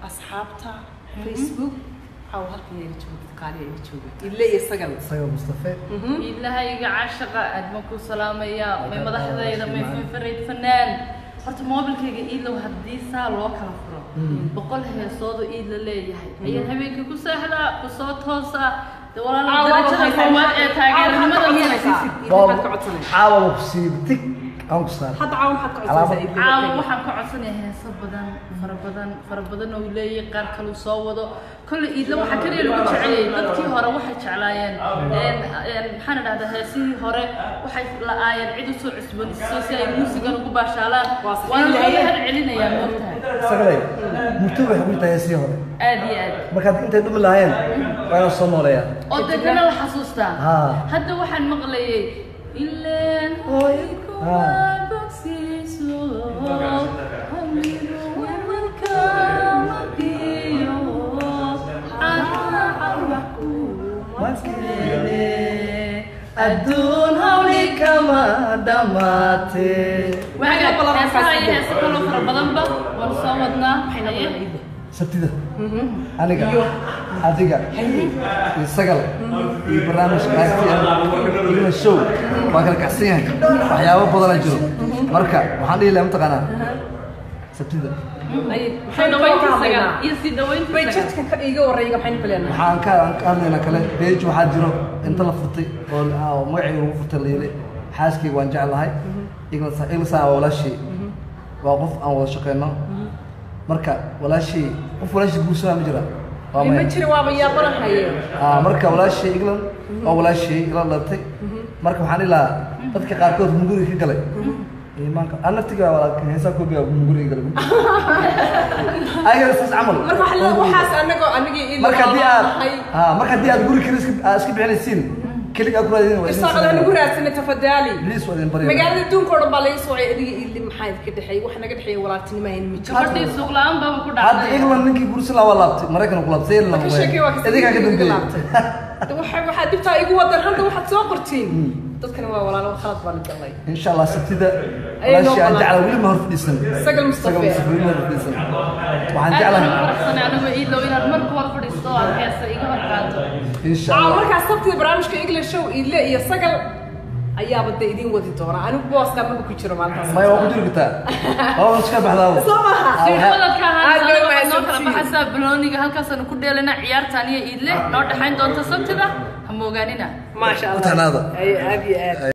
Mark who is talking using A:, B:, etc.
A: asxaabta facebook waxaa halkan iga jooga kaaliya iga jooga ile iyo sagal
B: isaga mustafe
C: ilahayga cashaqa aad baan ku salaamaya may madaxdayda may fanfarayd fanaan horta moobilkayga iilow haddii saa loo kala furo boqol heesoodu iid la leeyahay ayaan habeenkii ku seexdaa ku soo toosaa de walaala darajada koowaad ee taageeranimada
A: maxaad ka codsanaysa
B: caawa ku siib tig aan ku saar
A: hadda caawa maxaad ka codsanaysaa
C: caawa
A: Idil?
C: waxaan ka codsanayaa heeso badan fara badan fara badan oo uu leeyahay qaar kale uu soo wado kolle iidla waxaa kaliya lagu jeceliyay dadkii hore waxay jeclaayeen een, een, maxaan idhahdaa heesihii hore waxay la-aayeen cid usoo cusboonaysiiso si ay muusigan ugu baashaalaan
A: Waa sax.
C: waana looga had celinayaa moogtahay
B: isagalay murto waxay ku tahay sii hore
C: aad iyo aad
B: markaad intay dhumi lahayn waa inaan soo nooleeyaa
C: oo degana la xasuustaa
B: Haa.
C: hadda waxaan maqlayay ileen
B: Hooy.
C: kuma
B: Haa.
C: bogsiiso hamigo weelka maqiyo caraaca wax kumakeene adduun hawli kama dhammaatee
A: Waxaa ka badan
C: heesaha iyo
A: markaas
C: heesa kaloo fara badanba waan soo wadnaa haye
B: sabtida aniga adiga iyo sagal iyo barnaamijka igna show waa kala kacsan yahay waxyaabo badana jiro marka waxaan dhihi lahaa mataqaanaa sabtida
A: Ay,
C: soo
A: maxaynu ka
C: dhawayntiisaga
A: hadlaynaa
C: iyo sii dhawayntiisaga
A: bayjadka ka iga warreeya maxaynu ka leenahay
B: waxaan ka aan ka hadlaynaa kale beej waxaa jiro inta la furtay oo oo magacayga lagu furtay la yidhi xaaskayga waan jeclahay igna igna waa walaashii waa qof aan wada shaqeyno marka walaashii qof walaashii guursanaa ma jira waa
A: ma
B: maya
A: jira waaba yaabanahaye
B: Ah, marka walaashii england waa walaashii ila dhalatay marka waxaan dhihi lahaa dadka qaarkood munguriga ka galay iimaanka an naftiga waa heesaa koobiga munguriga galay ayaga saas camal
A: marka waxa la waxaas anagoo anigii ii
B: marka haddii aad
A: lahay
B: ah, marka haddii aad guri kale iska aad iska bixinaysiin kelig aad ku raadin waa idin
A: isaaqada
B: sameeyaa.
A: nagu raadsanay tafadaali
B: Please waa idin baryaa.
A: magaalada adduunka oo dhan baa laga soocay adiga ili maxaa idinka dhexeeya wax naga dhexeeya walaaltinimo ayna ma jiro
C: gabadhii suuq la-aan baaba ku
B: hadda
C: dhacday
B: england ninkii gursan lahaa waa laabtay maraykan ku laabtay saylan
A: ka sheekay waa kasi
B: idinkaa ka
A: iga
B: dambeeyey
A: laabtay De waxa waxaa dhibtaa igu wadan hadda waxaad soo qortiin dadkana waa walaalo khalad baa la galay
B: in sha allah sabtida
A: Ayay noo
B: walaashii aan
A: balan.
B: jeclaa weli ma hor fadhiisan
A: Sagal Mustafa.
B: Sagal Mustafa weli ma hor fadhiisan waxaan
C: aad
B: jeclahay
C: baan faraxsanay anigu iidow inaad marka hor fadhiisto oo aad heesa iga hor qaato
B: in sha
A: aa
B: allah
A: markaas sabtida barnaamijka english show ile iyo sagal ayaaba de idin wadi doona anigu booska maba ku jiro maalintaas
B: maya waa ku jiri kartaa waa iska baxdaa
A: soo maha
B: Ah,
C: sii
B: waxaa-
C: wadadka
A: Aad
C: ahaan
A: bay
C: noo kala
A: mahadsantihiin.
C: baxaysaa balooniga halkaasaanu ku dheelana ciyaartaan iyo iidle noo dhexayn doonta sabtida ha moogaanina
A: maasha allah
B: Ku tanaada.
A: Ay, aad iyo aad